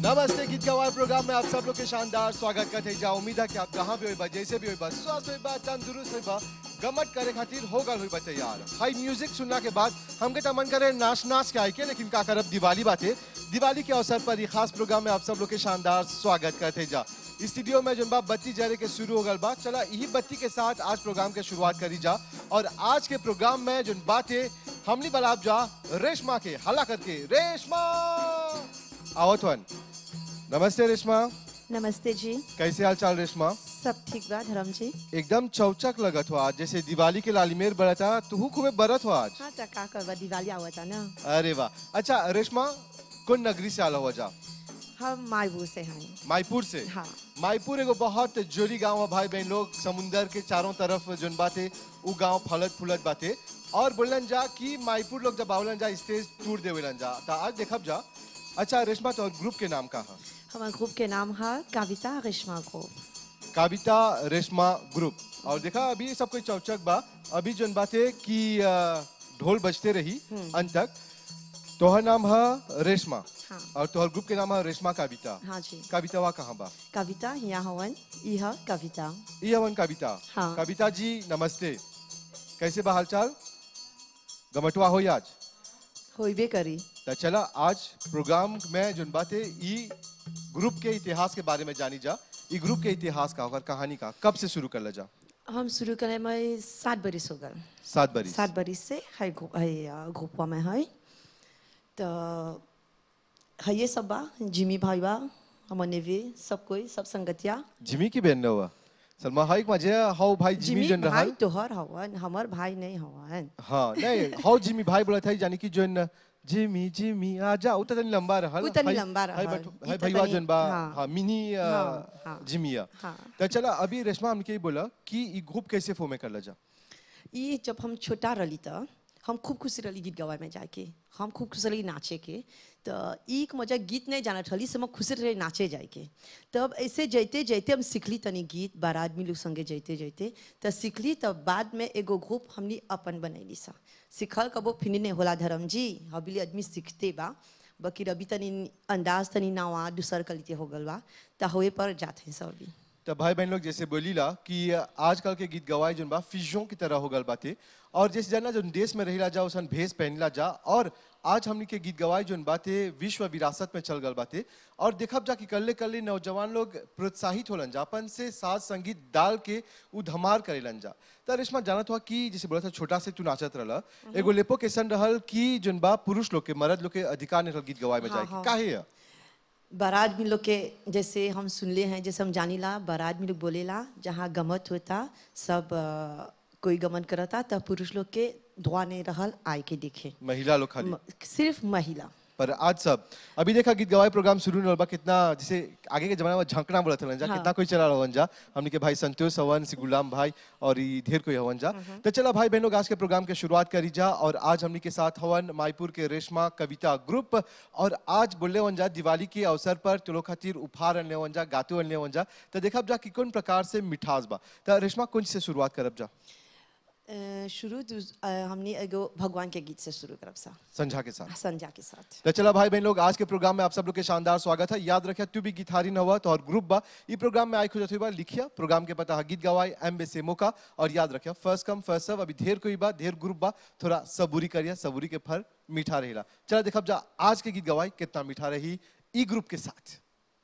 नमस्ते गीत गवार प्रोग्राम में आप सब लोग के शानदार स्वागत करते हैं जा उम्मीद है कि आप जहाँ भी होइबा जैसे भी होइबा स्वस्थ होइबा तंदुरुस्त होइबा गमत करे खातिर हो गल होइबा तैयार हाई म्यूजिक सुनना के बाद हमके तो मन करे नाच नाच के आए के लेकिन का करब दिवाली बाते दिवाली के अवसर पर ये खास प्रोग्राम में आप सब लोग के शानदार स्वागत करते हैं जा स्टूडियो में जन बा बत्ती जरे के शुरू हो गल बा चला यही बत्ती के साथ आज प्रोग्राम के शुरुआत करी जा और आज के प्रोग्राम में जन बातें हमनी बलाब जा रेशमा के हला करके रेशमा आवत वन नमस्ते रेशमा नमस्ते जी कैसे हाल चाल रेशमा सब ठीक बा धर्म जी एकदम चौचक लगत हो आज जैसे दिवाली के लालिमेर बरता तू खूबे बरत हो आज हाँ तो का करबा दिवाली आवता ना अरे वाह अच्छा रेशमा कौन नगरी से आला हुआ जा हम मायबू से हैं मायपुर से हाँ मायपुर एगो बहुत जोली गांव है भाई बहन लोग समुंदर के चारों तरफ जोन बाते उ गांव फलत फूलत बाते और बोलन जा कि मायपुर लोग जब आवलन जा स्टेज टूर देवेलन जा तो आज देखब जा अच्छा रेशमा तो ग्रुप के नाम का है हमारे ग्रुप के नाम है कविता रेशमा ग्रुप कविता रेशमा ग्रुप और देखा अभी सब कोई चौचक बा अभी जोन बाते कि अ, ढोल बजते रही अंत तक तोहर नाम है रेशमा हाँ और तोहर ग्रुप के नाम है रेशमा कविता हाँ जी कवितावा कहाँ बा कविता यहाँ हवन यह कविता ई हवन कविता हाँ। कविता जी नमस्ते कैसे बा हालचाल गमटवा हो आज होइबे करी तो चला आज प्रोग्राम में जोन बाते ई ग्रुप के इतिहास के बारे में जानी जा ई ग्रुप के इतिहास का और कहानी का कब से शुरू कर ले जा हम शुरू करे में सात बरिस हो गए सात बरी सात बरिस से है ग्रुप है अ, ग्रुपवा में है तो है ये सब बा जिमी भाई बा हमर नेवी सब कोई सब संगतिया जिमी की बहन हुआ सलमा हाइक मजे हाउ भाई जिमी जिमी जन भाई रहल तोहर हवन हमर भाई नहीं हवन हाँ नहीं हाउ जिमी भाई बोला था जानी कि जोन जिमी जिमी आजा उतना तनी लंबा रहल उ तनी हाई- लंबा हाई रहल। बट- ई हाई त भईवा तनी- जोन बा हाँ। हाँ मिनी अ, हाँ, हाँ। जिमिया हाँ तो चला अभी रेशमा हमके ही बोला कि ई ग्रुप कैसे फॉर्म कर जा ये जब हम छोटा रही त हम खूब खुशी रही गीत गवाए में जाके हम खूब खुशी रही नाचे के तो एक मजा गीत नहीं जानत रही से हम खुशी रही नाचे जाए के तब ऐसे जैते जैते हम सीखली तनी गीत बार आदमी लोग संगे जैते जैते तो सीखली तब बाद में एगो ग्रुप हमनी अपन बनैली सा सीखल कबो फिनी नहीं होला धर्म जी अभी आदमी सीखते बा बाकी अभी तनी अंदाज तनी नवा दूसर कलिते हो गल बा तो होए पर जाते सब अभी तो भाई बहन लोग जैसे बोली ला कि आजकल के गीत गवाए जोन बा फिजों की तरह हो गल बाते और जैसे जाना जो देश में रहिला जा उसन भेष पहनला जा और आज हमनी के गीत गवाए जोन बाते विश्व विरासत में चल गल बाते और देखब जा कि कल्ले कल्ले नौजवान लोग प्रोत्साहित होलन जा अपन से साज संगीत डाल के उ धमार करेलन जा तो रेशमा जानत हुआ कि जैसे बोला था छोटा से तू नाचत रहला एगो लेपो केसन रहल कि जोन बा पुरुष लोग के मर्द लोग के अधिकार नहीं रहल गीत गवाए में हाँ, जाए के हाँ। काहे है बारात में लोग के जैसे हम सुनले हैं जैसे हम जानीला बारात में लोग बोलेला जहाँ गमत होता सब अ, कोई गमन करता तब पुरुष लोग के धुआ नहीं रहल आए के देखे महिला लोग खाली म- सिर्फ महिला पर आज सब अभी देखा गीत गवाए प्रोग्राम शुरू नहीं होगा कितना जैसे आगे के जमाना में झंकना बोला था जा हाँ। कितना कोई चला रहा जा हमने के भाई संतोष हवन से गुलाम भाई और ये ढेर कोई हवन जा तो चला भाई बहनों आज के प्रोग्राम के शुरुआत करी जा और आज हमने के साथ हवन मायपुर के रेशमा कविता ग्रुप और आज बोले वन जा दिवाली के अवसर पर तुलो खातिर उपहार अनले वन जा गातो अनले वन जा तो देखब जा कि कौन प्रकार से मिठास बा तो रेशमा कौन से शुरुआत करब जा अ, शुरू दूस- अ, हमने एगो भगवान के गीत से शुरू करब सा संझा के साथ संजा के साथ तो चला भाई बहन लोग आज के प्रोग्राम में आप सब लोग के शानदार स्वागत है याद रखिए तू भी गिटारी न हुआ तो और ग्रुप बा ये प्रोग्राम में आई खुद बा लिखिया प्रोग्राम के पता है गीत गवाई एम बे से मौका और याद रखिए फर्स्ट कम फर्स्ट सर्व अभी ढेर कोई बा ढेर ग्रुप बा थोड़ा सबूरी करिए सबूरी के फल मीठा रहेला चला देखब जा आज के गीत गवाई कितना मीठा रही ई ग्रुप के साथ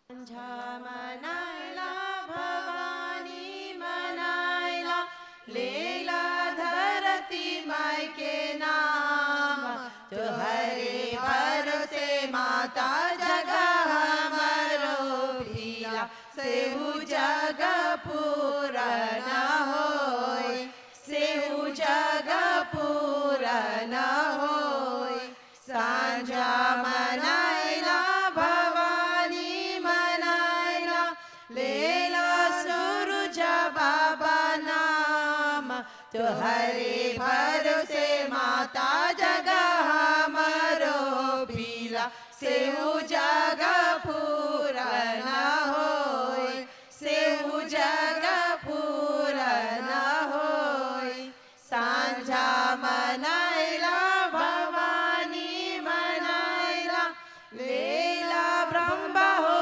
लेला धरती माई के नाम तो हरे भरोसे माता जगह हमारो भीला सेहू जग पूरा न होय सेहू जग पूरा न होय सांझा मनायला भवानी मनायला लेला सूरज बाबा नाम तो हरे भरोसे माता जगह हमारो पीला सेहू जग पूरा न होय सेहू जग पूरा न होय सांझा मनायला भवानी मनायला लेला ब्रह्मा हो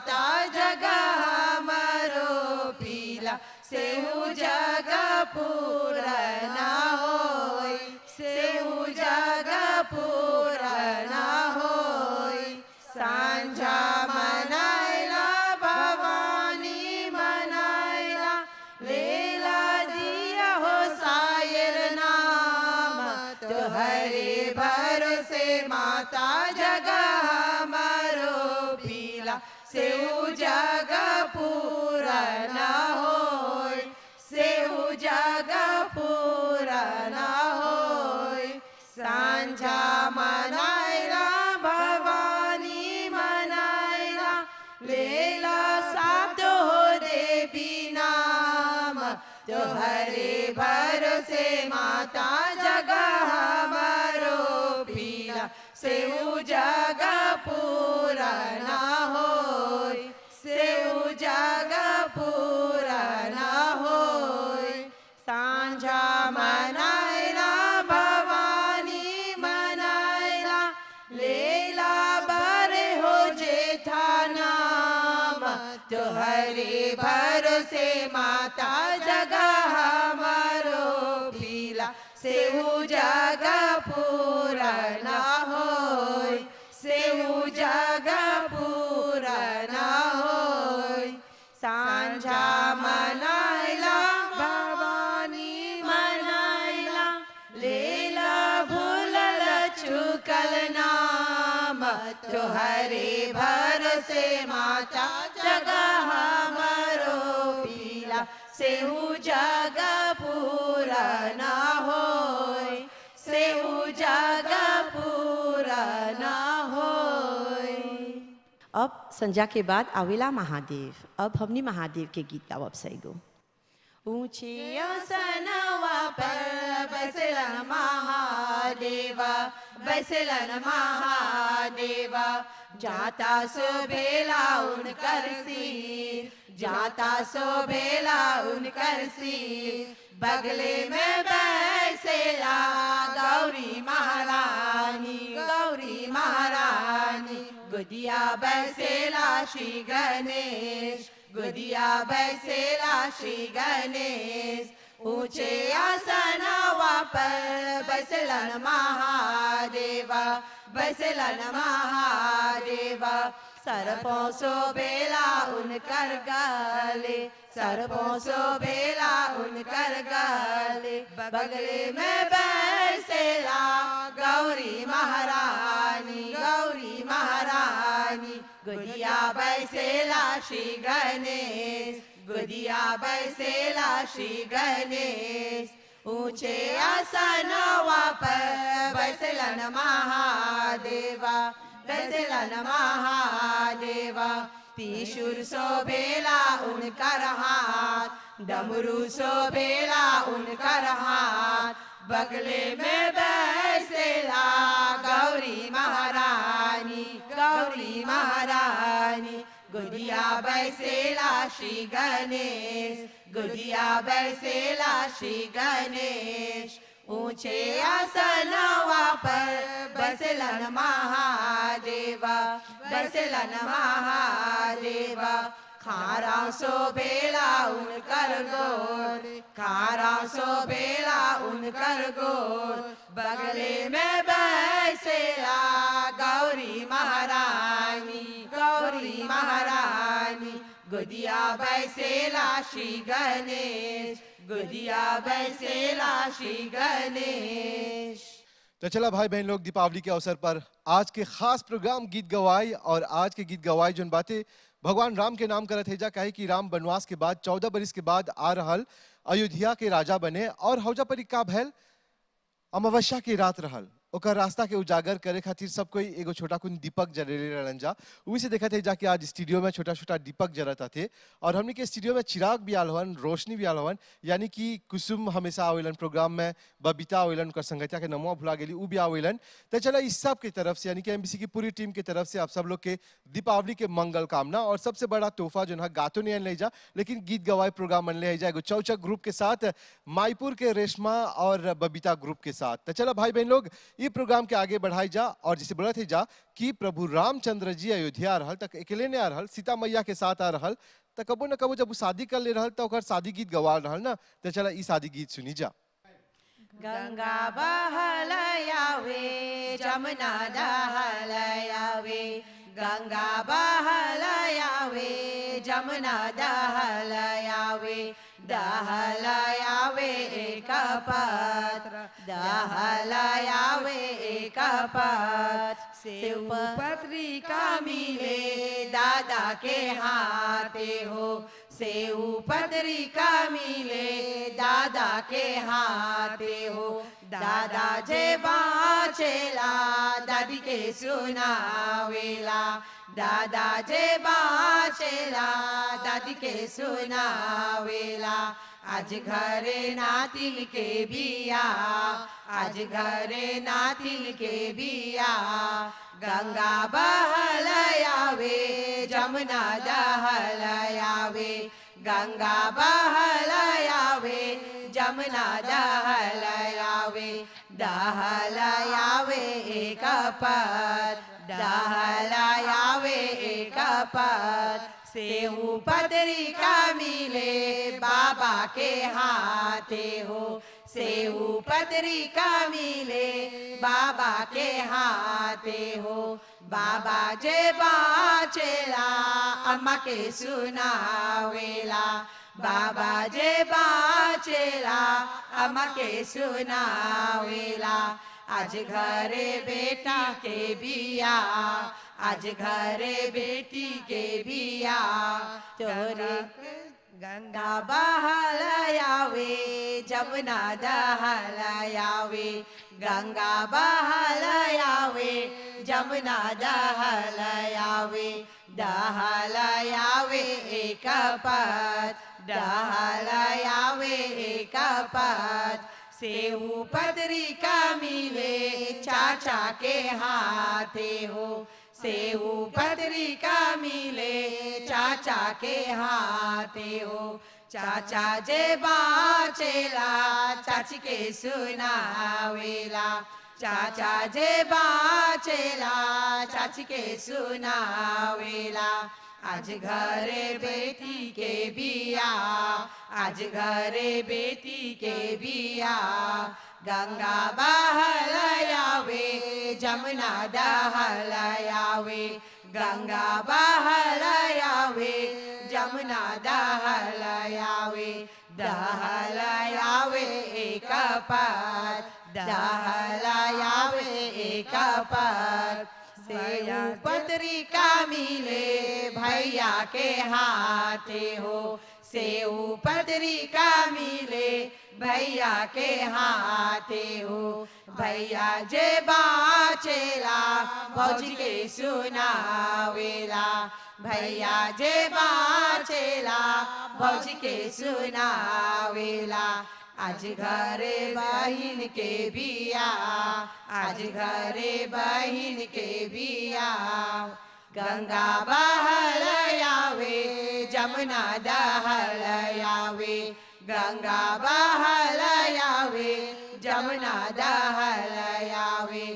माता जगह हमरो पीला सेहू जगह पूरा ना होई सेहू जगह पूरा ना होई सांझा मनाइला भवानी मनाइला लेला दिया हो सायर नाम तोहरे भरोसे माता जगह हमारो पीला सेऊ जगह पूरा ना होय सेऊ जगह पूरा ना होय सांझा मनाइला भवानी मनाइला लेला साथ हो देवी नाम तोहरे भरोसे माता जगह हमारो पीला सेऊ जगह पूरा ना होय सेऊ जगह पूरा ना होय सांझा मनाइला भवानी मनाइला लेला बरे हो जेठा नाम तोहरे भरोसे माता जगह हमारो पीला सेहू जगह पूरा ना होय सेहू जगह पूरा ना होय सांझा मनाइला भवानी मनाइला लेला भूलल चुकल नाम तोहरे भरोसे माता जगह हमारो पीला सेहू जगह पूरा ना होय सेहू जगह पूरा ना होय अब संध्या के बाद आवेला महादेव अब हमनी महादेव के गीत गावब सैगो ऊंचे सनवा पर बसलन महादेवा बसलन महादेवा जाता सो भेला उनकर सिर जाता सो भेला उनकर सिर बगले में बैसेला गौरी महारानी गौरी महारानी गुदिया बैसेला श्री गणेश गुदिया बैसेला श्री गणेश ऊंचे आसनवा पर बसलन महादेवा बसलन महादेवा सरपों सो बेला उनकर गाले सरपों सो बेला उनकर गाले बगले में बैसेला गौरी महारानी गौरी महारानी गुदिया बैसेला श्री गणेश गुदिया बैसेला श्री गणेश ऊंचे आसनवा पर बैसलन महादेवा बैसलन महादेवा त्रिशूर शोभेला उनकर हाथ डमरू शोभेला उनकर हाथ बगले में बैसेला गौरी महारानी गौरी महारानी गुदिया बैसेला श्री गणेश गुदिया बैसेला श्री गणेश ऊंचे आसनवा पर बसलन महादेवा बसलन महादेवा खारा सो बेला उनकर गोर खारा सो बेला उनकर गोर बगले में बैसेला गौरी महारानी गौरी महारानी गुदिया बैसेला श्री गणेश गुदिया बैसेला श्री गणेश तो चला भाई बहन लोग दीपावली के अवसर पर आज के खास प्रोग्राम गीत गवाई और आज के गीत गवाई जोन बातें भगवान राम के नाम करत है जा काहे कि राम वनवास के बाद चौदह बरिस के बाद आ रहल अयोध्या के राजा बने और हौजा पर का भैल अमावस्या की रात रहल ओकर रास्ता के उजागर करे खातिर सब कोई एगो छोटा कुन दीपक जलेले रहलन जा उही से देखा थे जाके आज स्टूडियो में छोटा छोटा दीपक जलता थे और हमने के स्टूडियो में चिराग भी आल हवन रोशनी भी आल हवन यानी कि कुसुम हमेशा आवेलन प्रोग्राम में बबीता आवेलन कर संगतिया के नमवा भुला गेली उ भी आवेलन तो चला इस सब की तरफ से यानी कि एमबीसी की पूरी टीम की तरफ से आप सब लोग के दीपावली के मंगल कामना और सबसे बड़ा तोहफा जो है गातो नहीं ले जा लेकिन गीत गवाए प्रोग्राम मन ले जाएगा चौचक ग्रुप के साथ माईपुर के रेशमा और बबीता ग्रुप के साथ तो चला भाई बहन लोग ये प्रोग्राम के आगे बढ़ाई जा और जिसे बोला थे जा कि प्रभु रामचंद्र जी अयोध्या आ रहल तक अकेले ने आ रहल सीता मैया के साथ आ रहल त कबो न कबो जब वो शादी कर ले रहल त ओकर शादी गीत गवा रहल ना तो चला ई शादी गीत सुनी जा गंगा बहलयावे जमुना दहलयावे गंगा बहलयावे जमुना दहलयावे दहलयावे एक पत्र दहलयावे एक पत्र सेव पत्रिका मिले दादा के हाथे हो सेव पत्रिका मिले दादा के हाथे हो दादा जे बाचेला दादी के सुनावेला दादा जे बाचेला दादी के सुनावेला आज घरे नातिल के बिया आज घरे नातिल के बिया गंगा बहलयावे जमुना दहलयावे गंगा बहलयावे जमुना दहलयावे दहलयावे एक पद दहलयावे एक पद सेऊ पत्रिका मिले बाबा के हाथे हो सेऊ पत्रिका मिले बाबा के हाथे हो बाबा जे बाचेला अम्मा के सुनावेला बाबा जे बाचेला अम्मा के सुनावेला आज घरे बेटा के बिया आज घरे बेटी के बिया तोरे गंगा बहलयावे जमुना दहलयावे गंगा बहलयावे जमुना दहलयावे दहलयावे एक पद दहलयावे एक पद सेऊ पत्रिका मिले चाचा के हाथे हो सेऊ पत्रिका मिले चाचा के हाथे हो चाचा जे बाचेला चाची के सुनावेला चाचा जे बाचेला चाची के सुनावेला आज घरे बेटी के बिया आज घरे बेटी के बिया गंगा बहलयावे जमुना दहलयावे गंगा बहलयावे जमुना दहलयावे दहलयावे एक पद दहलयावे एक पद सेऊ पत्रिका मिले भैया के हाथे हो सेऊ पत्रिका मिले भैया के हाथे हो भैया जे बाचेला भौजी के सुनावेला भैया जे बाचेला भौजी के सुनावेला आज घरे बहिन के बिया आज घरे बहिन के बिया गंगा बहलयावे जमुना दहलयावे गंगा बहलयावे जमुना दहलयावे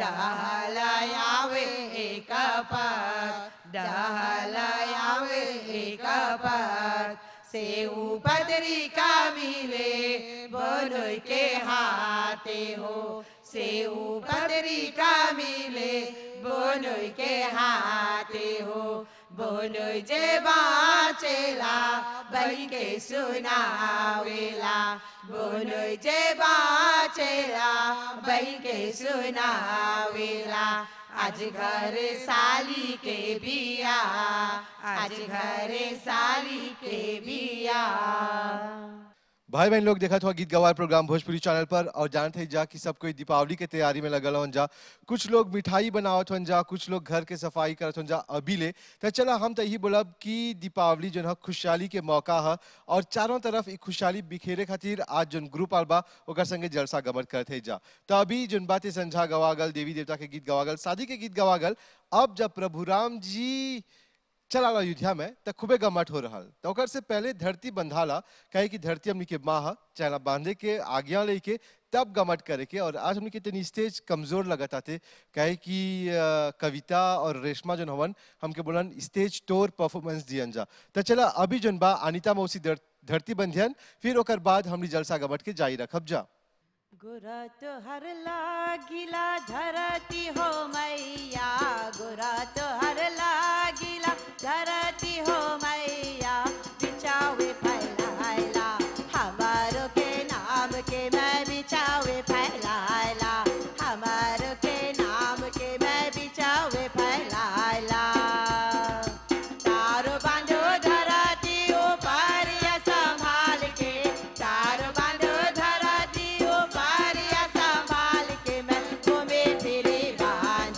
दहलयावे एक पद दहलयावे एक पद सेऊ पत्रिका मिले बोलोय के हाथे हो सेऊ पत्रिका मिले बोलोय के हाथे हो बोलोय जे बाचेला बही के सुनावेला बोलोय जे बाचेला बही के सुनावेला आज घर साली के बिया आज घर साली के बिया भाई बहन लोग देखा था गीत गवार प्रोग्राम भोजपुरी चैनल पर और जानते ही जा कि सब कोई दीपावली के तैयारी में लगल हन जा कुछ लोग मिठाई बनावत हन जा कुछ लोग घर के सफाई करत हन जा अभी ले तो चला हम तो यही बोलब कि दीपावली जो है खुशहाली के मौका है और चारों तरफ एक खुशहाली बिखेरे खातिर आज जो ग्रुप आल बा ओकर संगे जलसा गमन करते जा तो अभी जोन बातें संझा गवागल देवी देवता के गीत गवागल शादी के गीत गवागल अब जब प्रभु राम जी चला अयोध्या में त खूबे गमट हो रहा तो ओकर से पहले धरती बंधाला कहे कि धरती हमनी के माँ ह चला बांधे के आज्ञा लेके तब गमट करे के और आज हमनी के तनी स्टेज कमजोर लगत आते कहे कि अ, कविता और रेशमा जन हवन हमके बोलन स्टेज टोर परफॉर्मेंस दियन जा त चला अभी जन बा अनिता मौसी धर- धरती बंधियन फिर ओकर बाद हमनी जलसा गमट के जारी रखब जा गुरा तो हर लागिला धरती हो मैया गुरा तो हर लागिला धरती हो मैया बिचावे फैलाइला हमारो के नाम के मैं बिचावे फैलाइला हमारो के नाम के मैं बिचावे फैलाइला तारो बांधो धरती ऊपर या संभाल के तारो बांधो धरती ऊपर या संभाल के मैं घूमे फिरे बांध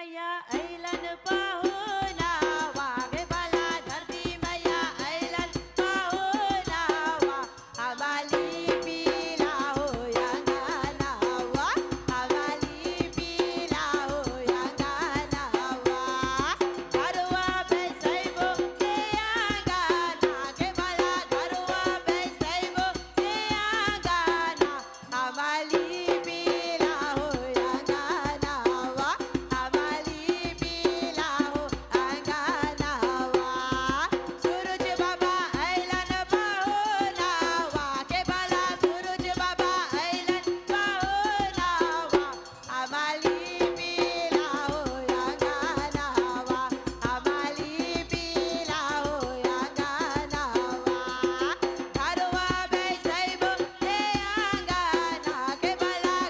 मैया ऐलन पहुनावा गे बाला धरती मैया ऐलन पहुनावा हवाली पीला हो अंगनावा हवाली पीला हो अंगनावा घरवा बैसैबो के आंगना के बाला घरवा बैसैबो के आंगना हवाली पीला हो अंगनावा हवाली पीला हो अंगनावा सूरज बाबा ऐलन पहुनावा के बाला सूरज बाबा ऐलन पहुनावा हवाली पीला हो अंगनावा हवाली पीला हो अंगनावा घरवा बैसैबो के आंगना के बाला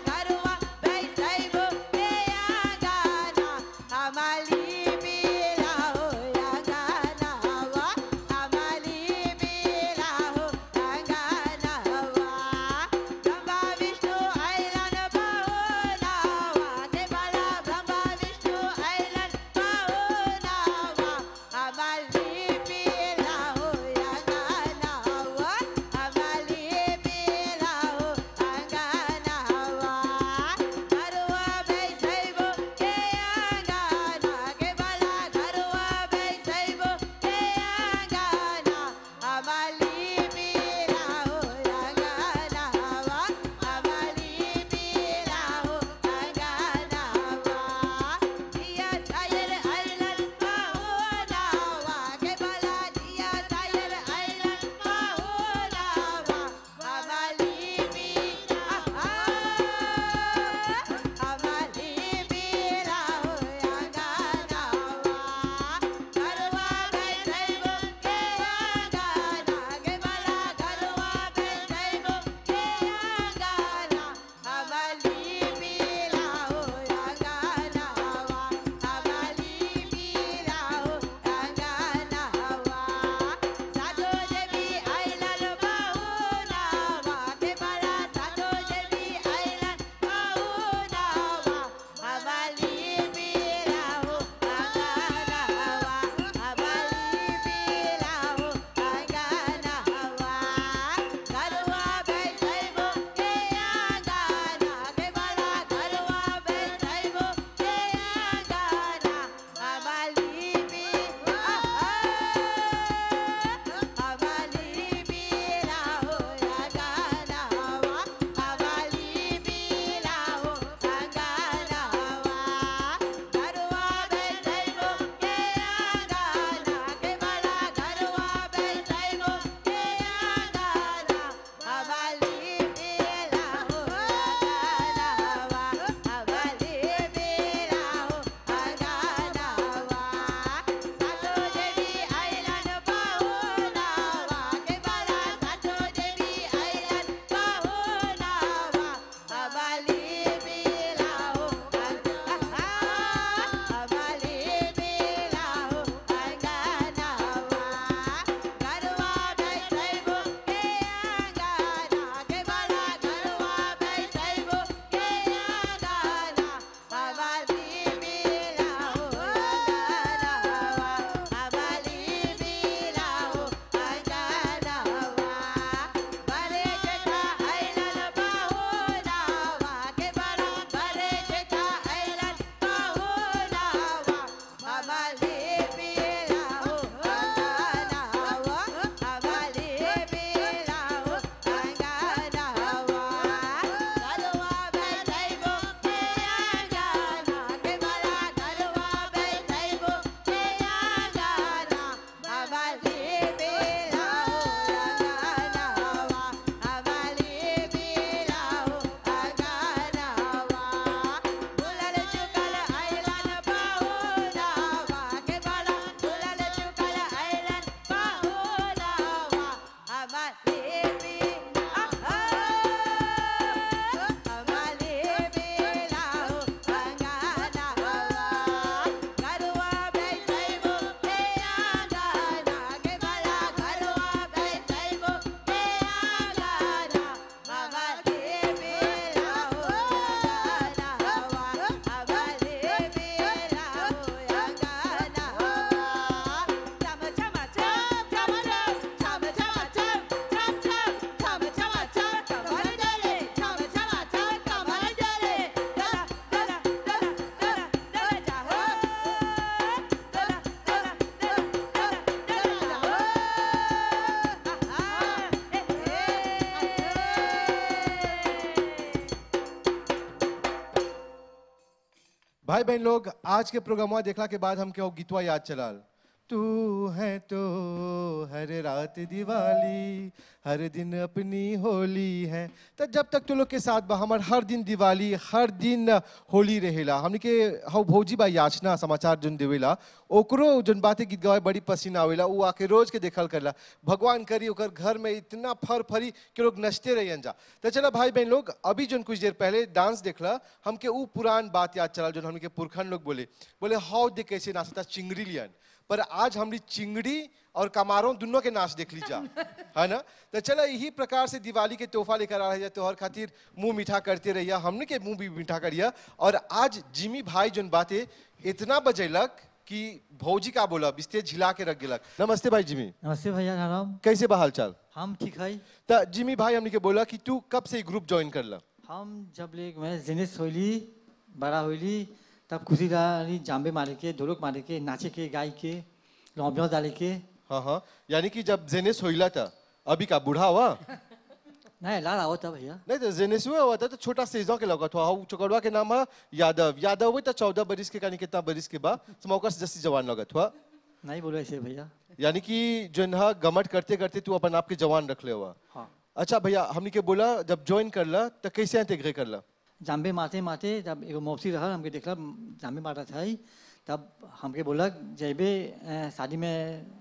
भाई बहन लोग आज के प्रोग्राम देखला के बाद हमके वो गीतवा याद चलाल तू है तो हर रात दिवाली हर दिन अपनी होली है तो जब तक तो लोग के साथ बा हमार हर दिन दिवाली हर दिन होली रहेला हमने के हौ भौजी बा याचना समाचार जोन देवेला ओकरो जोन बातें गीत गवाए बड़ी पसीना आवेला वो आके रोज के देखल करला भगवान करी ओकर घर में इतना फर फरी कि लोग नचते रहियन जा तो चला भाई बहन लोग अभी जोन कुछ देर पहले डांस देखला हमके ऊ पुरान बात याद चला जोन हमके पुरखन लोग बोले बोले हाउ दे कैसे नाचता चिंगड़ी लियन पर आज हमरी चिंगड़ी और कमारों दोनों के नाच देख लीजा है ना तो चला यही प्रकार से दिवाली के तोहफा लेकर आ रही है त्योहार खातिर मुंह मीठा करते रहिया हमने के मुंह भी मीठा करिया और आज जिमी भाई जोन बातें इतना बजेलक कि भौजी का बोला बिस्ते झिला के रख गेलक नमस्ते भाई जिमी नमस्ते भैया नाराम कैसे बा हाल चाल हम ठीक है तो जिमी भाई हमने के बोला कि तू कब से ग्रुप ज्वाइन कर ला हम जब ले मैं जेनेस होली बड़ा होली तब खुशी रही जाम्बे मारे के ढोलक मारे के नाचे के गाय के लौबिया डाले के हाँ हाँ यानी कि जब जेनेस होइला था अभी का बूढ़ा हुआ नहीं लाल आओ था भैया नहीं तो जेनेस हुआ हुआ था तो छोटा सेजो के लगा था हाउ चकड़वा के नाम है यादव यादव हुई तो चौदह बरिस के कानी कितना बरिस के बाद स्मोकर से जस्सी जवान लगा था नहीं बोलो ऐसे भैया यानी कि जो है गमट करते करते तू अपन आप के जवान रख ले हुआ हाँ अच्छा भैया हमने के बोला जब ज्वाइन कर ला तो कैसे इंटीग्रेट कर ला जाम्बे मारते मारते जब एगो मौसी रहा हमके देखला जाम्बे मारा था ही, तब हमके बोला जैबे अ, शादी में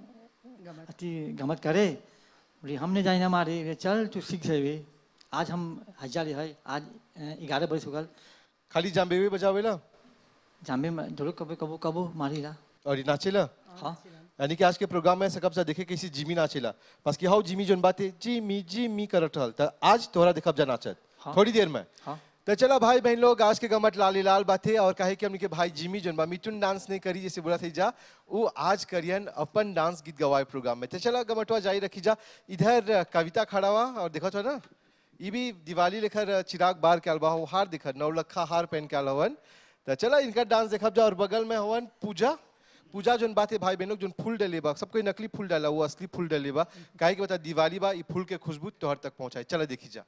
अति गमत करे बोली हमने जाए ना मारे बोले, चल तू सीख जाबे आज हम हजार है आज ग्यारह बरस हो गल खाली जाम्बे भी बजावेला जाम्बे में ढोलक कबो कबो कबो मारी ला और ये नाचेला हाँ यानी कि आज के प्रोग्राम में सकब सा देखे कैसी जिमी नाचेला बस कि हाउ जिमी जोन बातें जिमी जिमी करत रहल तो आज तोहरा देखब जा नाचत हाँ। थोड़ी देर में हाँ तो चला भाई बहन लोग आज के गमट लाली लाल बातें और कहे कि हमने के भाई जिमी जोन बा मिथुन डांस नहीं करी जैसे बोला थी जा वो आज करियन अपन डांस गीत गवाए प्रोग्राम में तो चला गमटवा जारी रखी जा इधर कविता खड़ा हुआ और देखो तो ना ये भी दिवाली लेकर चिराग बार के अलबा हो हार दिखर नौलखा हार पहन के अलवन तो चला इनका डांस देखब जा और बगल में हवन पूजा पूजा जोन बात है भाई बहनों जोन फूल डले बा सब कोई नकली फूल डाला वो असली फूल डले बा काहे के बता दिवाली बा ये फूल के खुशबू तोहर तक पहुंचाए चला देखी जा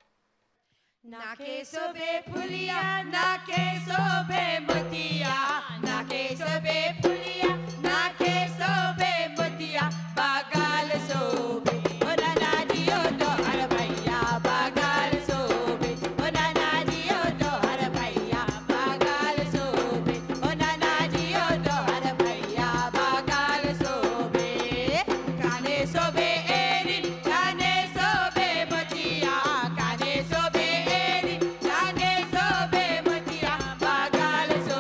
नाके शोभे फुलिया नाके शोभे मोतिया नाके शोभे फुलिया नाके शोभे मोतिया बागाल शोभे ओ नाना दियो तो हर भैया बागाल शोभे ओ नाना दियो तो हर भैया बागाल शोभे ओ नाना दियो तो हर भैया बागाल शोभे काने शोभे एरी काने शोभे मोतिया काने शोभे एरी काने शोभे मोतिया बागाल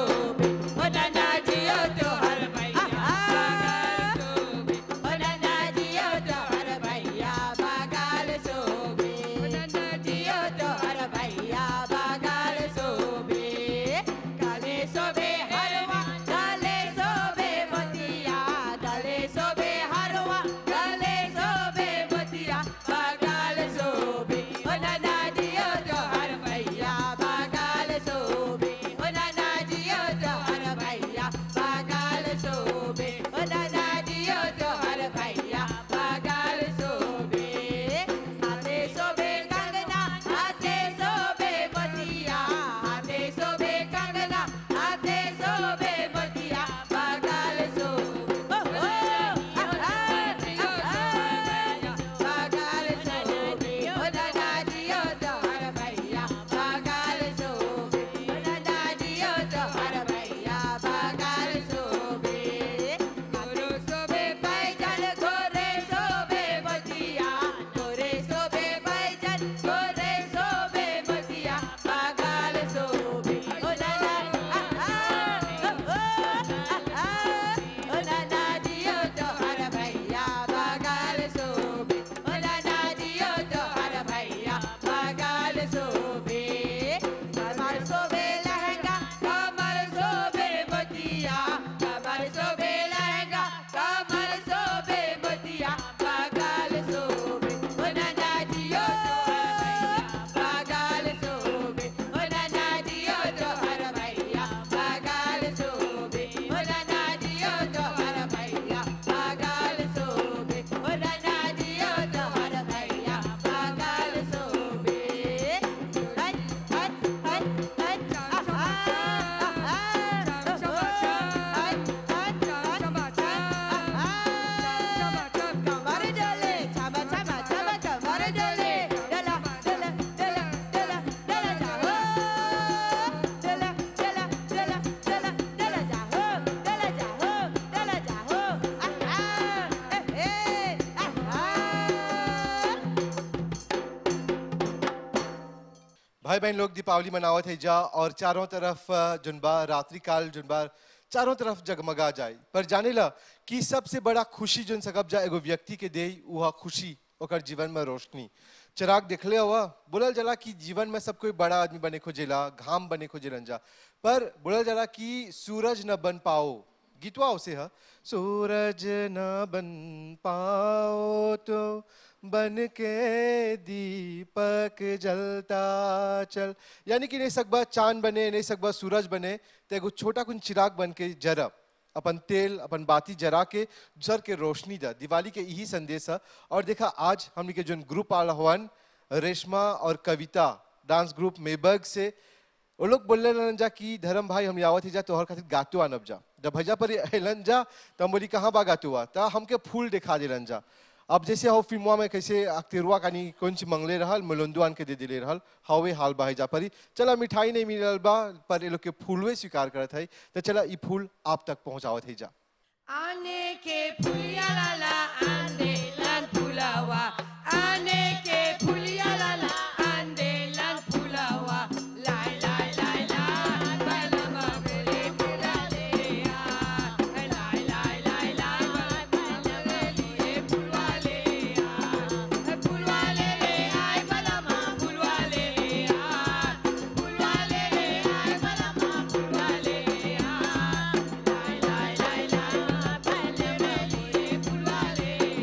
भाई बहन लोग दीपावली मनावत है जा और चारों तरफ अ, जुनबा रात्रि काल जुनबा चारों तरफ जगमगा जाए पर जाने ला कि सबसे बड़ा खुशी जुन सकब जा एगो व्यक्ति के दे वह खुशी ओकर जीवन में रोशनी चिराग देखले हुआ बोलल जला कि जीवन में सब कोई बड़ा आदमी बने खोजेला घाम बने खोजेलन जा पर बोलल जला कि सूरज न बन पाओ गीतवा उसे है सूरज न बन पाओ तो बन के दीपक जलता चल यानी कि नहीं सकबा चांद बने नहीं सकबा सूरज बने तो एगो छोटा कुन चिराग बन के जरब अपन तेल अपन बाती जरा के जर के रोशनी दा दिवाली के यही संदेश है और देखा आज हमने के जो ग्रुप आला हवन रेशमा और कविता डांस ग्रुप मेबर्ग से वो लोग बोलने लगन जा कि धर्म भाई हम आवत ही जा तोहर खातिर गातो आनब जा जब भैया पर अलन जा तो हम बोली कहाँ बा गातो आ ता हमके फूल दिखा दिलन जा अब जैसे हो फिल्मवा में कैसे अक्तिरुआ कानी कौन सी मंगले रहल मलोंदो आन के दे दिले रहल हवे हाल बा जा परी चला मिठाई नहीं मिलल बा पर ये लोग के फूलवे स्वीकार करत है तो चला ई फूल आप तक पहुंचावत है जा आने के फुलिया लाला आंदे लान फुलावा आने के फुलिया लाला आंदे लान फुलावा लाय लाय लाय लाय बलमा गले फुला ले आ लाय लाय लाय लाय बलमा गले फुलवा ले आ फुलवा ले ले आय बलमा फुलवा ले ले आ फुलवा ले ले आय बलमा फुलवा ले ले आ लाय लाय लाय लाय बलमा गले फुलवा ले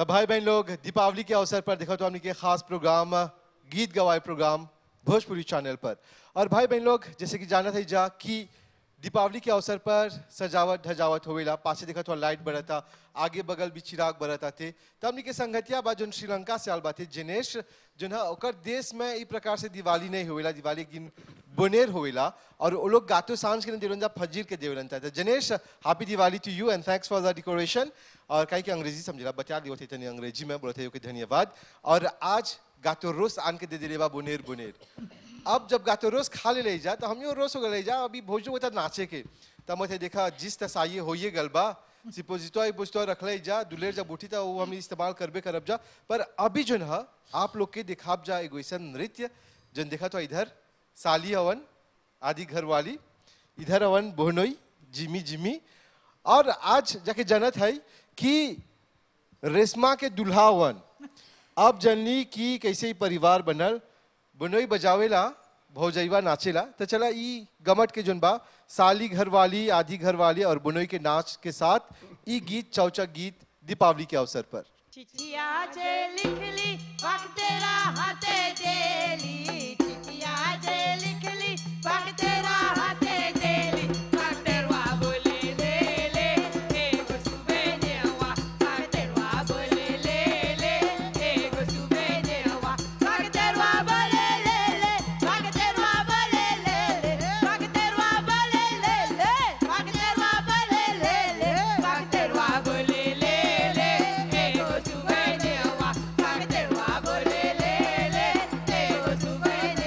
तब भाई बहन लोग दीपावली के अवसर पर देखो तो हमने के खास प्रोग्राम गीत गवाए प्रोग्राम भोजपुरी चैनल पर और भाई बहन लोग जैसे कि जाना था जा कि दीपावली के अवसर पर सजावट धजावट होवेला पाछे देखा तो लाइट बरता आगे बगल भी चिराग बरता थे तब हमने के संगतिया बा जोन श्रीलंका से आल बाते जिनेश जोन है ओकर देश में ई प्रकार से दिवाली नहीं होवेला दिवाली एक दिन बोनेर होवेला और वो लोग गातो सांझ के देवलन जा फजीर के देवलन था Janesh happy Diwali to you and thanks for the decoration और कहीं के अंग्रेजी समझला बता दियो थे तनी अंग्रेजी में बोलते हो कि धन्यवाद और आज गातो रोस आन के दे दिले बा बोनेर बोनेर अब जब गातो रोस खा ले ले जा तो हम यो रोस हो गए जा अभी भोजो होता नाचे के तब मैं देखा जिस तसाइए होइए गलबा सिपोजिटो आई बुझतो रख ले जा दुलेर जब उठी था वो हम इस्तेमाल करबे करब जा पर अभी जो है आप लोग के दिखाब जा एगो ऐसा नृत्य जन देखा तो इधर साली हवन आदि घर वाली इधर हवन बोहनोई जिमी जिमी और आज जाके जनत है कि रेशमा के दुल्हा हवन अब जनली कि कैसे ही परिवार बनल बनोई बजावेला भौजैवा नाचेला तो चला ई गमट के जोन बा साली घर वाली आधी घर वाली और बुनोई के नाच के साथ ई गीत चौचक गीत दीपावली के अवसर पर चिट्ठिया जे लिखली वक्त तेरा हाथे देली चिट्ठिया जे लिखली वक्त तेरा हाथे देली वक्त तेरा बोले ले ले एगो सुबह नेवा वक्त तेरा बोले ले ले एगो सुबह नेवा वक्त तेरा बोले ले ले वक्त तेरा बोले ले ले वक्त तेरा बोले ले ले वक्त तेरा बोले ले ले वक्त तेरा बोले ले ले एगो सुबह नेवा वक्त तेरा बोले ले ले एगो सुबह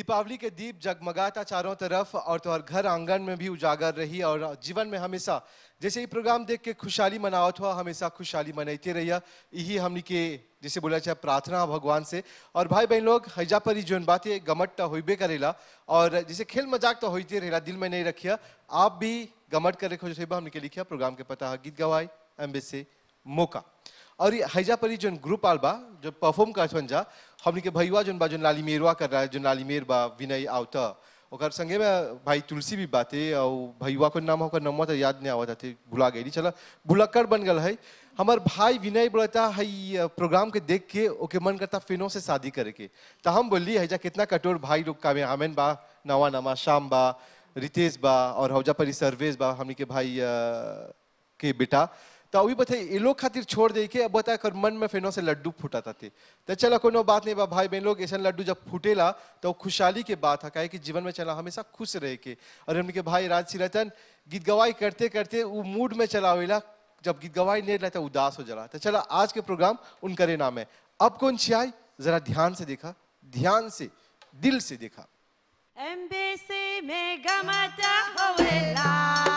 दीपावली के दीप जगमगाता चारों तरफ और तो और घर आंगन में भी उजागर रही और जीवन में हमेशा जैसे ये प्रोग्राम देख के खुशहाली मनावत हुआ हमेशा खुशहाली मनाते रहिए यही हमनी के जैसे बोला चाहे प्रार्थना है भगवान से और भाई बहन लोग हैजा पर ही जोन बातें गमट तो होबे करेला और जैसे खेल मजाक तो होते रहेला दिल में नहीं रखिए आप भी गमट करे खोज हमने के लिखिया प्रोग्राम के पता है गीत गवाई एम्बेसे मौका और ये हैजा परी जोन ग्रुप आल बा जो परफॉर्म करत हन जा हमनी के भैया जोन बा जोन लाली मेरवा कर रहा है जोन लाली मेर बा विनय आवता ओकर संगे में भाई तुलसी भी बाते और भैया को नाम ओकर नाम तो याद नहीं आवत थे भुला गई चला बुलक्कड़ बन गल है हमार भाई विनय बोलता है प्रोग्राम के देख के ओके मन करता फिनो से शादी करे के तो हम बोली हैजा कितना कठोर भाई लोग का में हमें बा नवा नवा शाम बा रितेश बा और हौजा परी सर्वेश बा हमनी के भाई अ, के बेटा तो अभी बता ये लोग खातिर छोड़ दे के अब बता कर मन में फेनो से लड्डू फूटा था थे तो चला कोनो बात नहीं बा भाई बहन लोग ऐसा लड्डू जब फूटेला तो वो खुशहाली के बात है काहे कि जीवन में चला हमेशा खुश रहे के और हमने के भाई राज सिरतन गीत गवाई करते करते वो मूड में चला हुआ जब गीत गवाई नहीं रहता उदास हो जला तो चला आज के प्रोग्राम उनकरे नाम है अब कौन छियाई जरा ध्यान से देखा ध्यान से दिल से देखा एम्बेसी में गमता होवेला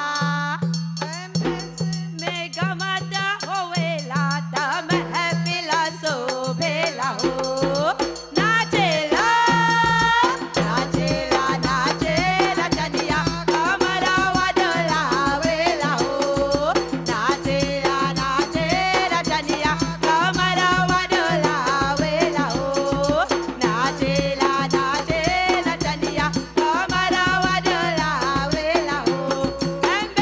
एम्बेसी में गमता होवेला तम है फिलसोफेला हो नाचेला नाचेला नाचेला चनिया कमरा वडलावेला हो नाचेला नाचेला चनिया कमरा वडलावेला हो नाचेला नाचेला चनिया कमरा वडलावेला हो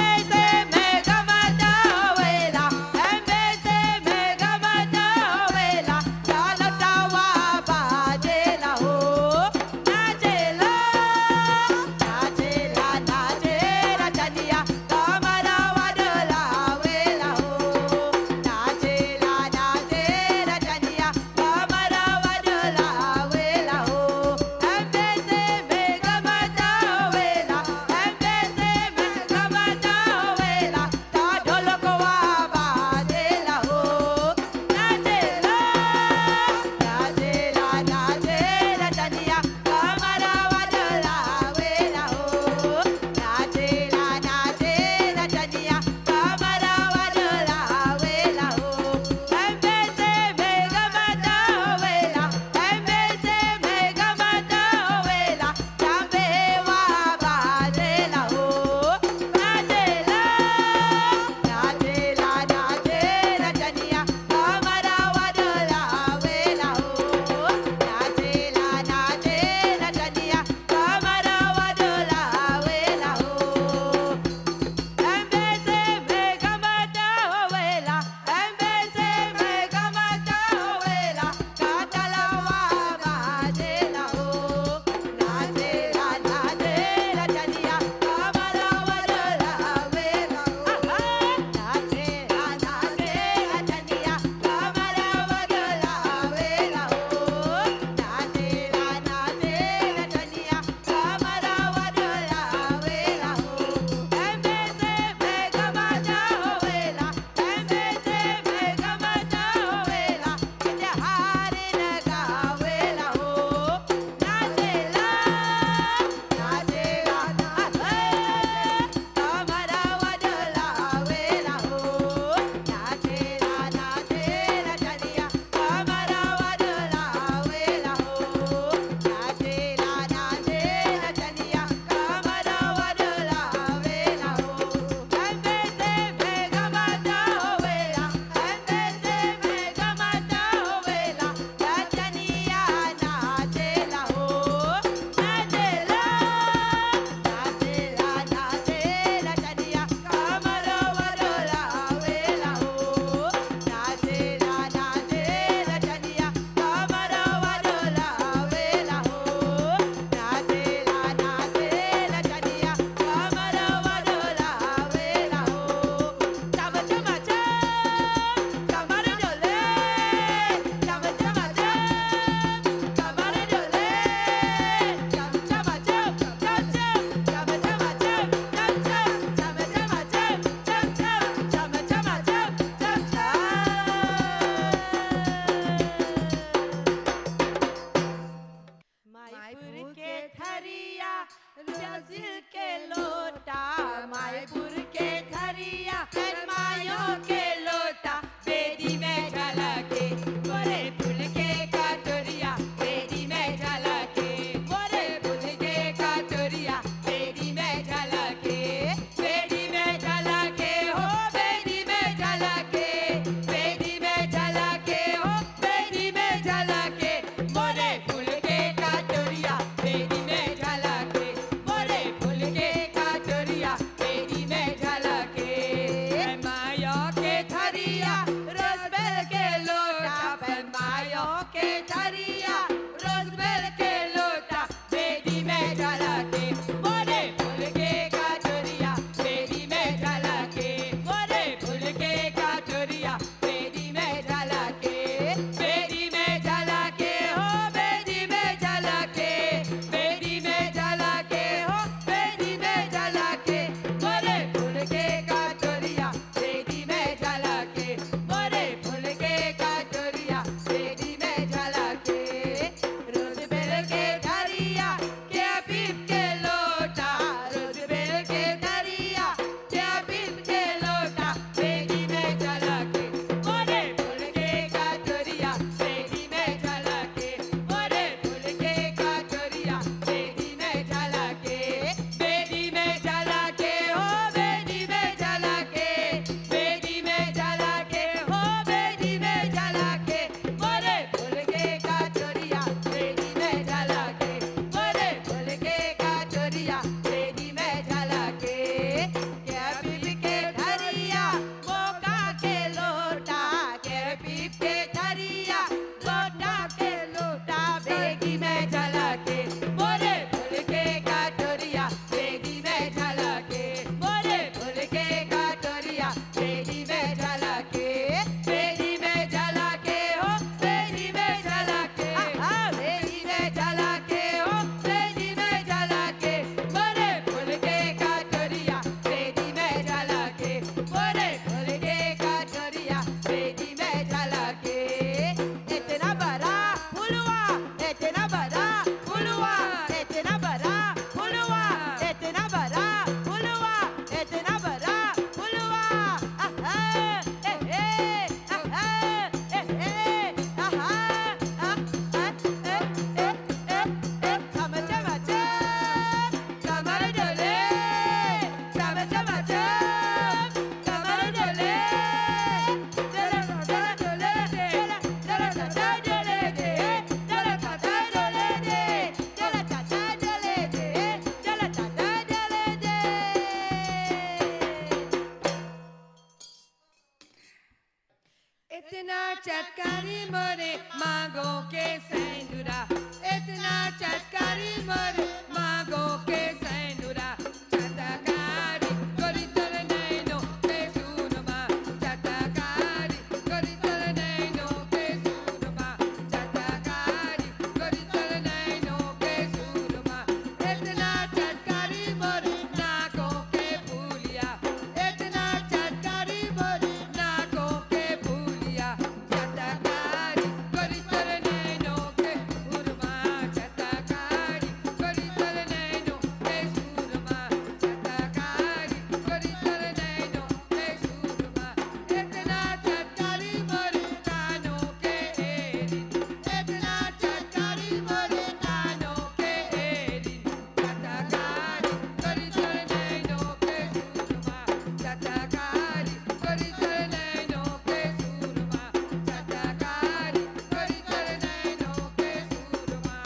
इतना चटकारी मोरे मांगो के सैंदुरा इतना चटकारी मोरे मांगो के सैंदुरा चटकारी गोरी तर नैनो के सुरमा चटकारी गोरी तर नैनो के सुरमा चटकारी गोरी तर नैनो के सुरमा इतना चटकारी मोरे नाकों के फूलिया इतना चटकारी मोरे नाकों के फूलिया चटकारी गोरी तर नैनो के सुरमा चटकारी गोरी तर नैनो के सुरमा चटकारी गोरी तर नैनो के सुरमा इतना चटकारी मोरे कानों के एरी इतना चटकारी मोरे कानों के एरी चटकारी गोरी तर नैनो के सुरमा चटकारी गोरी तर नैनो के सुरमा चटकारी गोरी तर नैनो के सुरमा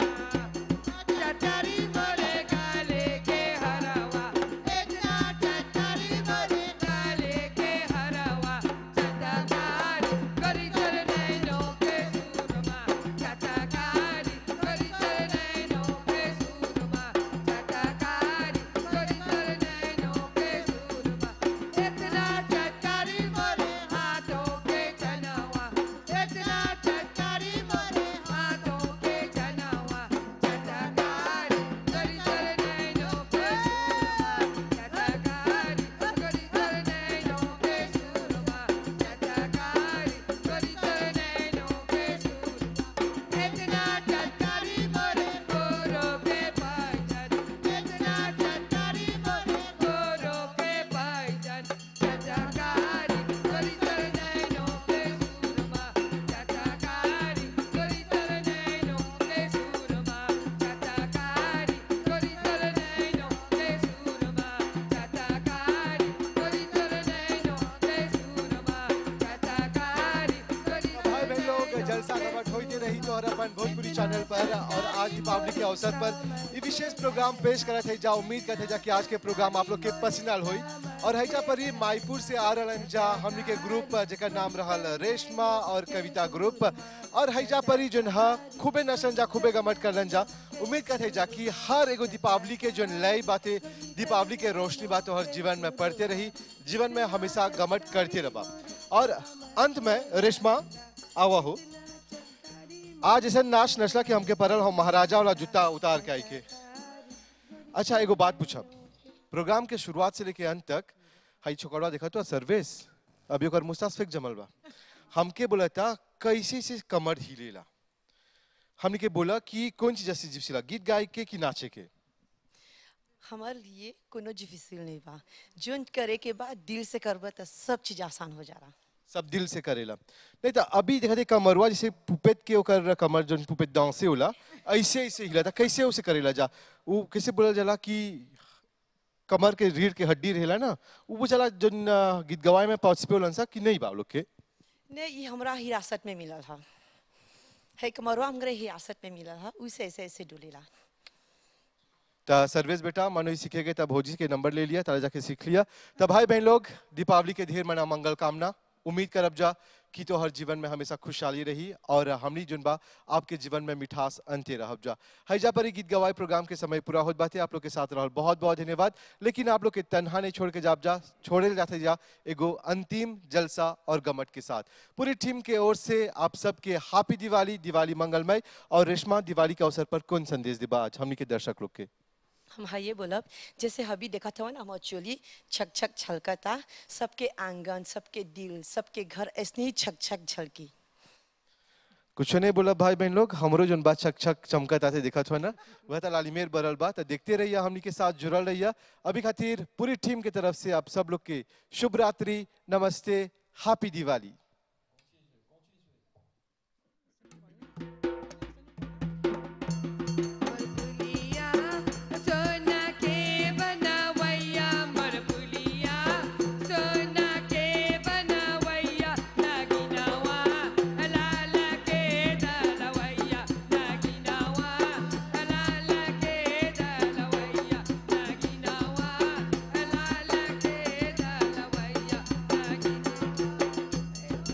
चटरी मोरे काले के हरवा इतना चटरी मोरे काले के हरवा चटकारी करी तर नैनो के सुरमा चटकारी करी तर नैनो के सुरमा चटकारी करी तर नैनो के सुरमा इतना चटरी मोरे हाथों के चनवा इतना चटरी मोरे हाथों के चनवा चटकारी करी तर नैनो के सुरमा चटकारी करी तर नैनो के सुरमा चटकारी करी तर नैनो के सुरमा इतना चटकारी मोरे गोरो के पायजन इतना चटकारी मोरे गोरो के पायजन चटकारी करी तर नैनो के सुरमा चटकारी करी तर नैनो के सुरमा चटकारी करी तर नैनो के सुरमा चटकारी करी तर नैनो के सुरमा चटकारी करी भाई बहन लोग जलसा कमट होती रही तो अपन भोजपुरी चैनल पर और आज दीपावली के अवसर पर ये विशेष प्रोग्राम पेश करत है जा उम्मीद करते जा कि आज के प्रोग्राम आप लोग के पसंद होई और हैजा पर ही माईपुर से आ रहलन जा हमनी के ग्रुप जेकर नाम रहल रेशमा और कविता ग्रुप और हैजा पर ही जोन हा खूबे नसन जा खूबे गमट करलन जा उम्मीद करते जा कि हर एगो दीपावली के जोन नई बातें दीपावली के रोशनी बात हर जीवन में पढ़ते रही जीवन में हमेशा गमट करते रहा और अंत में रेशमा आवा हो आज ऐसा नाच नचला कि हमके परल हो महाराजा वाला जूता उतार के आई के अच्छा एगो बात पूछब प्रोग्राम के शुरुआत से लेके अंत तक हाई छोकरवा देखा तो सर्विस अभी ओकर मुस्तासफिक जमल बा हमके बोला था कैसे से कमर हिलेला हमने के बोला कि कौन चीज ऐसी जिप्सीला गीत गाय के कि नाचे के हमारे लिए कोनो डिफिसिल नहीं बा जोन करे के बाद दिल से करबा तो सब चीज आसान हो जा रहा सब दिल से करेला नहीं तो अभी देखा थे कमरवा जैसे पुपेट के ओकर कमर जोन पुपेट डांसे होला ऐसे ऐसे हिला था कैसे उसे करेला जा वो कैसे बोला जाला कि कमर के रीढ़ के हड्डी रहेला ना वो बोला जोन अ, गीत गवाए में पार्टिसिपेट होलन सा कि नहीं बा लोग के नहीं ये हमरा हिरासत में मिलल हा है कमरवा हमरे हिरासत में मिलल हा उसे ऐसे ऐसे डोलेला तो सर्विस बेटा मानो ही सीखेगे तब भोजी के नंबर ले लिया तारा जाके सीख लिया तब भाई बहन लोग दीपावली के ढेर मना मंगल कामना उम्मीद करब जा कि तो हर जीवन में हमेशा खुशहाली रही और हमनी जुन बा आपके जीवन में मिठास अंते रहब जा हैजा पर ही गीत गवाए प्रोग्राम के समय पूरा होत बाते आप लोग के साथ रहल बहुत बहुत धन्यवाद लेकिन आप लोग के तनहा नहीं छोड़ के जाब जा छोड़े जाते जा एगो अंतिम जलसा और गमट के साथ पूरी टीम के ओर से आप सबके हैप्पी दिवाली दिवाली मंगलमय और रेशमा दिवाली के अवसर पर कौन संदेश दिबा आज हमनी के दर्शक लोग के हम हाँ ये बोलब जैसे हबी देखा था ना हम चोली छक छक छलकता सबके आंगन सबके दिल सबके घर ऐसे ही छक छक झलकी कुछ नहीं बोला भाई बहन लोग हमरो जोन बात छक छक चमकत आते दिखत हो ना वह तो लालिमेर बरल बा तो देखते रहिए हमनी के साथ जुड़ल रहिए अभी खातिर पूरी टीम की तरफ से आप सब लोग के शुभ रात्रि नमस्ते हैप्पी दिवाली मरपुलिया सोना के बनवैया मरपुलिया सोना के बनवैया नागिनवा लाल के दलवैया नागिनवा लाल के दलवैया नागिनवा लाल के दलवैया नागिन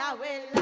आवेला